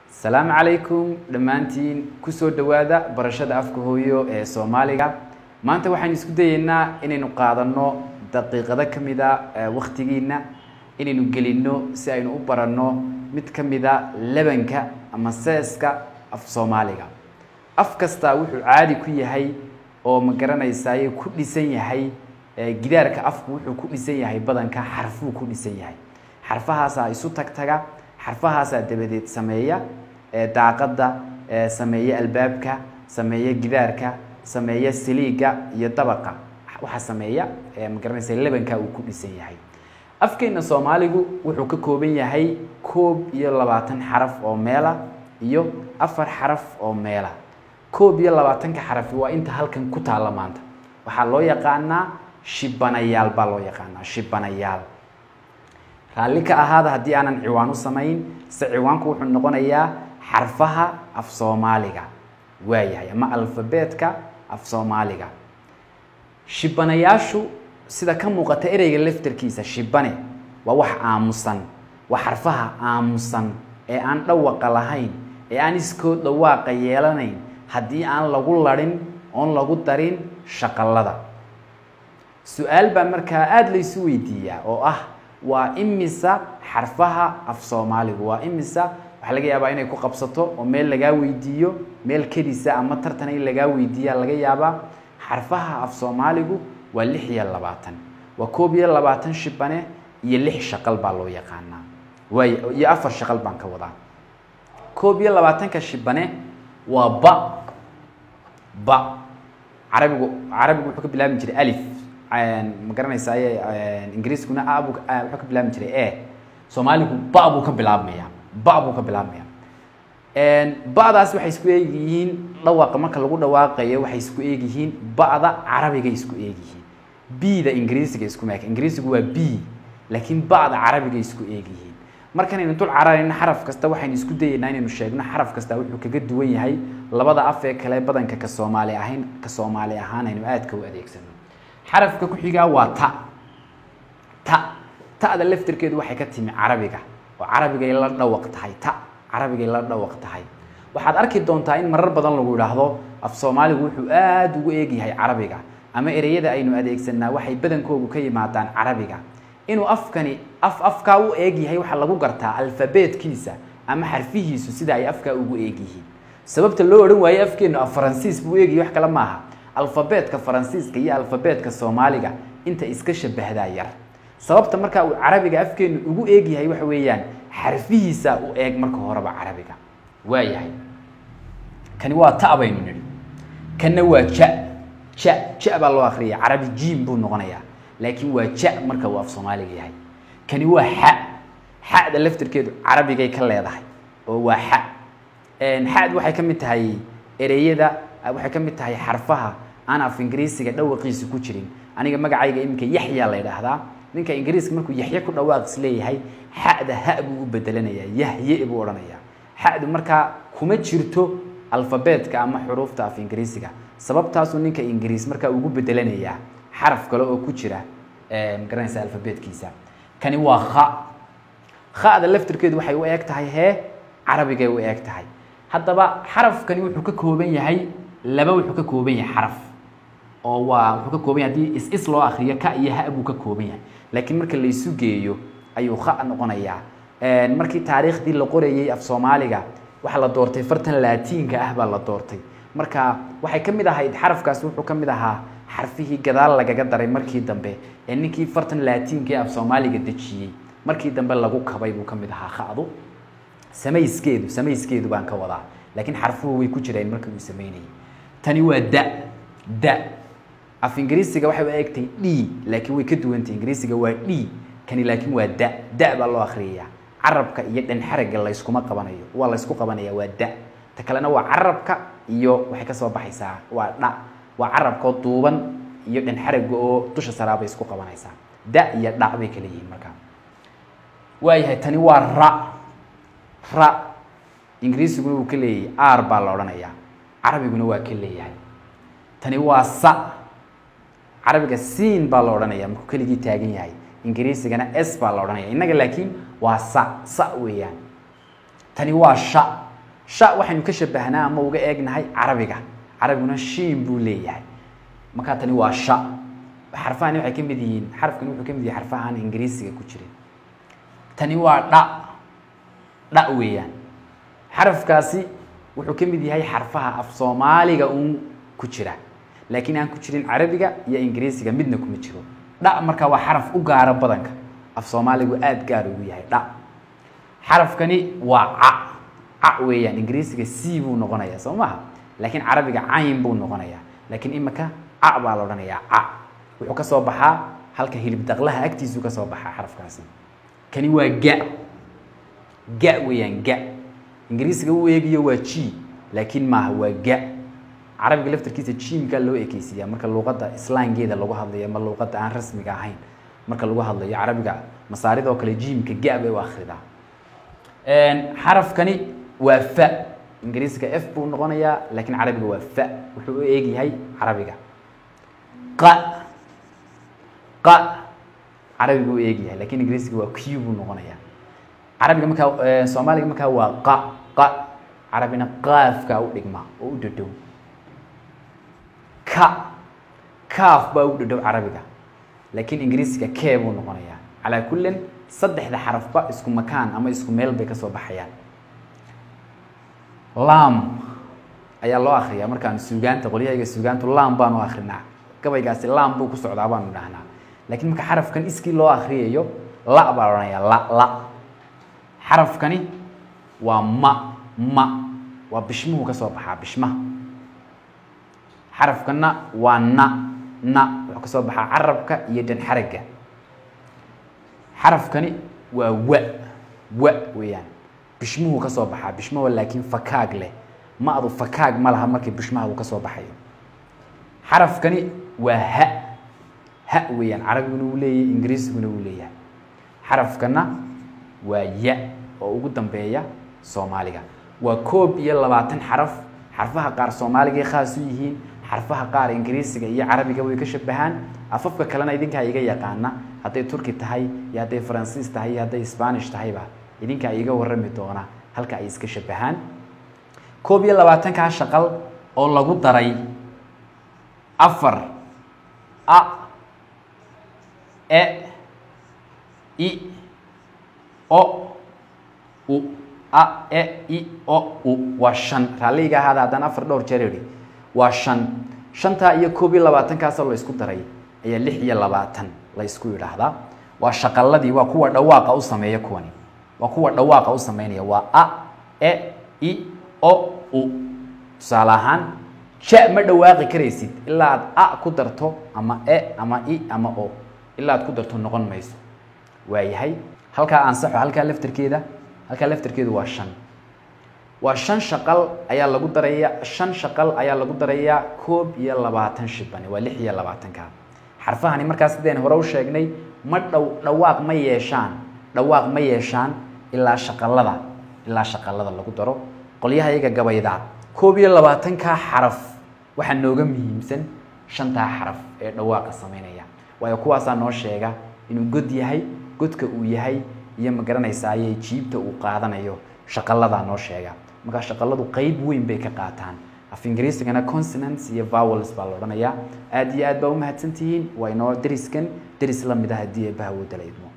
asalaamu calaykum dhammaantiin kusoo dhowaada barashada afka hooyo ee soomaaliga maanta waxaan isku dayeynaa inaynu qaadanno daqiiqado ka mida waktigiina inaynu gelinno si aynu u baranno mid ka mida lebanka ama seeska af soomaaliga af kastaa wuxuu caadi ku yahay oo ma garanaysaay ku dhisan yahay gidaarka afku wuxuu ku dhisan yahay badanka xarfuu ku dhisan yahay xarfahaasaa isu tagtaga xarfahaasaa dabadeed sameeya daaqada sameeya albaabka sameeya gidaarka sameeya siliiga iyo dabaqa waxaa sameeya ma garanaysa lebanka uu ku dhisan yahay afkeena soomaaligu wuxuu ka kooban yahay koob iyo labaatan xaraf oo meela iyo afar xaraf oo meela koob iyo labaatanka xarafi waa inta halkan ku taalla maanta waxaa loo yaqaanaa shibanayaal baa loo yaqaanaa shibanayaal raalli ka ahaada haddii aanan ciwaan u samayn se ciwaanku wuxuu noqonayaa xarfaha af soomaaliga waayahay ama alfabeetka af soomaaliga shibanayaashu sida ka muuqata ereyga laftarkiisa shibane waa wax aamusan waa xarfaha aamusan ee aan dhawaqa lahayn ee aan iskood dhawaaqa yeelanayn haddii aan lagu larin oon lagu darin shaqallada su-aal baa markaa aada laysu weydiiyaa oo ah waa imisa xarfaha af soomaaligu waa imisa waxaa laga yaabaa inay ku qabsato oo meel lagaa weydiiyo meel kedisa ama tartan in lagaa weydiiya laga yaabaa xarfaha af soomaaligu waa lix iyo labaatan waa koob iyo labaatan shibane iyo lix shaqal baa loo yaqaanaa waay iyo afar shaqal baan ka wadaa koob iyo labaatanka shibane waa ba ba carabigu carabigu wuxuu ka bilaabi jiray alif ma garanaysaay ingiriiskuna abu wuxuu ka bilaabi jiray e soomaaligu ba buu ka bilaabmaya ba buu ka bilaabmaya ba'daas waxay isku eegyihiin dhawaaqa marka lagu dhawaaqayo waxay isku eegyihiin ba'da carabigay isku eegyihiin b-da ingiriisiga isku maaka ingiriisigu waa b laakiin ba'da carabigay isku eegyihiin markanaynu dul cararayno xaraf kasta waxaynu isku dayeynaa inaynu sheegno xaraf kasta wuxuu kaga duwan yahay labada af ee kale badanka ka soomaali ahayn ka soomaali ahaan aynu aadka u adeegsano xarafka ku xigaa waa ta ta ta'da laftirkeedu waxay ka timi carabiga oo carabigay la dhawaq tahay ta carabigay la dhawaq tahay waxaad arki doontaa in marar badan lagu idhaahdo af soomaaligu wuxuu aada ugu eegyahay carabiga ama ereyada aynu adeegsanaa waxay badankoogu ka yimaadaan carabiga inuu afkani af afkaa u eeg yahay waxaa lagu gartaa alfabeetkiisa ama xarfihiisu sida ay afkaa ugu eegyihiin sababta loo odhan waayo afkeenu af faransiis buu eegyahay wax kale maaha alfabeetka faransiiska iyo alfabeetka soomaaliga inta iska shabahdaa yar sababta markaa uu carabiga afkeenu ugu eegyahay waxa weeyaan xarfihiisa u eeg marka horeba carabiga waayahay kani waa ta baynu nidhi kanna waa ja ja ja baa loo akriya carabi jiim buu noqonayaa laakiin waa ja marka uu af soomaaliga yahay kani waa xa xada laftirkeedu carabigay ka leedahay oo waa xa xad waxay ka mid tahay ereyada waxay ka mid tahay xarfaha aan af ingiriisiga dhawaqiisa ku jirin aniga magacayga iminka yaxya la ydhaahdaa ninka ingiriiska markuu yaxye ku dhawaaqis leeyahay xada ha buu u bedelanayaa yahye buu odhanayaa xadu markaa kuma jirto alfabeetka ama xuruufta af ingiriisiga sababtaasuu ninka ingiriis markaa ugu bedelanayaa xaraf kale oo ku jira magaranaysa alfabeetkiisa kani waa kha khada laftirkeedu waxay u eeg tahay hee carabigay u eeg tahay haddaba xarafkani wuxuu ka kooban yahay laba wuxuu ka kooban yahay xaraf oo waa wuxuu ka kooban yahay hadii is is loo akriyo ka iyo ha buu ka kooban yahay laakiin marka laysu geeyo ayuu kha noqonayaa markii taariikhdii la qorayey af soomaaliga waxaa la doortay fartan laatiinka ah baa la doortay marka waxay ka mid ahayd xarafkaasi wuxuu ka mid ahaa xarfihii gadaal lagaga daray markii dambe ee ninkii fartan laatiinka ee af soomaaliga dejiyey markii dambe lagu kabay buu ka mid ahaa khadu samayskeedu samayskeedu baan ka wadaa laakiin xarfuhu way ku jireen markii uu sameynayay tani waa da da af ingiriisiga waxay u eegtay d laakiin way ka duwantay ingiriisiga waa d kani laakiin waa da da baa loo akriyayaa carabka iyo dhanxaraga layskuma qabanayo waa laysku qabanaya waa da ta kalena waa carabka iyo waxay ka soo baxaysaa waa dha waa carabkoo duuban iyo dhanxaraga oo dusha saraabay isku qabanaysaa da iyo dha bay kala yihiin markaa waayahay tani waa ra ra ingiriisiguna wuu ka leeyahay r baa la odhanayaa carabiguna waa ka leeyahay tani waa sa carabiga siin baa la odhanaya markuu keligii taagan yahay ingiriisigana s baa la odhanaya innaga laakiin waa sa sa weeyaan tani waa sha sha waxaynu ka shabahnaa ama uga eegnahay carabiga carabiguna shiin buu leeyahay markaa tani waa sha xarfahani waxay ka mid yihiin xarafkani wuxuu ka mid yahay xarfahan ingiriisiga ku jirin tani waa dha dha weeyaan xarafkaasi wuxuu ka mid yahay xarfaha af soomaaliga uun ku jira laakiin aan ku jirin carabiga iyo ingiriisiga midna kuma jiro dha markaa waa xaraf u gaara badanka af soomaaligu aada gaar ugu yahay dha xarafkani waa ca ca weeyaan ingiriisiga c buu noqonayaa soo maha laakiin carabiga cayn buu noqonayaa laakiin imika ca baa la odhanayaa ca wuxuu ka soo baxaa halka hilib daqlaha agtiisuu ka soo baxaa xarafkaasi kani waa ga ga weeyaan ga ingiriisiga u eegayo waa g laakiin maaha waa ga carabiga laftarkiisa jiimkaa loo ekeysiiyaa marka luuqadda islaangeeda lagu hadlayo ama luuqadda aan rasmiga ahayn marka lagu hadlayo carabiga masaaridoo kale jiimka ga bay u akridaa xarafkani waa fa ingiriisiga f buu noqonayaa laakiin carabiga waa fa wuxuu u eegyahay carabiga qa qa carabiga u eegyahay lakiin ingiriisiga waa q buu noqonayaa carabiga markaa soomaaliga markaa waa qa qa carabina qaafkaa u dhigma oo u dhadhow ka kaaf baa u dhadhow carabiga laakiin ingiriisiga kee buu noqonayaa calaa kullin saddexda xarafba isku makaan ama isku meel bay kasoo baxayaan lam ayaa loo akriyaa markaanu suugaanta qolyahayga suugaantu lam baanu akrinaa gabaygaasi lam buu ku socdaa baanu dhahnaa laakiin marka xarafkan iskii loo akriyayo la baa la odhanayaa la la xarafkani waa ma ma waa bishmuhu ka soo baxaa bishmaha xarafkana waa na na wuxuu ka soo baxaa carabka iyo dhanxaragga xarafkani waa wa wa weeyaan bishmuhu ka soo baxaa bishmaha laakiin fakaag leh ma adu fakaag ma laha markii bishmaha uu ka soo baxayo xarafkani waa ha ha weeyaan carabiguna uu leeyahay ingiriisiguna uu leeyahay xarafkana waa ya oo ugu dambeeya soomaaliga waa koob iyo labaatan xaraf xarfaha qaar soomaaligay khaas u yihiin xarfaha qaar ingiriisiga iyo carabiga way ka shabahaan afafka kalena idinkaa iga yaqaana hadday turki tahay iyo hadday faransiis tahay iyo hadday spanish tahayba idinkaa iga warami doona halka ay iska shabahaan koob iyo labaatankaa shaqal oo lagu daray afar a e i o u a e i o u waa shan raalliga ahaada haddaan afar dhowr jeer idhi waa shan shantaa iyo koob iyo labaatankaasoo la isku daray ayaa lix iyo labaatan la isku yidhaahdaa waa shaqaladii waa kuwa dhawaaqa u sameeya kuwani waa kuwa dhawaaqa u sameynaya waa a e i o u tusaale ahaan ja ma dhawaaqi karaysid ilaa aad a ku darto ama e ama i ama o ilaa aad ku darto noqon mayso waayahay halkaa ansaxo halkaa laftarkeeda halkaa laftarkeedu waa shan waa shan shaqal ayaa lagu daraya shan shaqal ayaa lagu darayaa koob iyo labaatan shibani waa lix iyo labaatanka xarfahani markaas sideen hore u sheegnay ma dhow dhawaaq ma yeeshaan dhawaaq ma yeeshaan ilaa shaqalada ilaa shaqalada lagu daro qolyaha iyaga gabayda koob iyo labaatankaa xaraf waxaa nooga muhiimsan shantaa xaraf ee dhawaaqa sameynaya waayo kuwaasaa noo sheega inuu god yahay godka uu yahay iyo ma garanaysaa ayay jiibta uu qaadanayo shaqaladaa noo sheega markaa shaqaladu qeyb weyn bay ka qaataan af ingiriisigana consonants iyo vowels baa la odhanayaa aada iyo aad baa umahadsan tihiin waa inoo deriskan deris la mid ah haddii eebbaha woo dalaydmo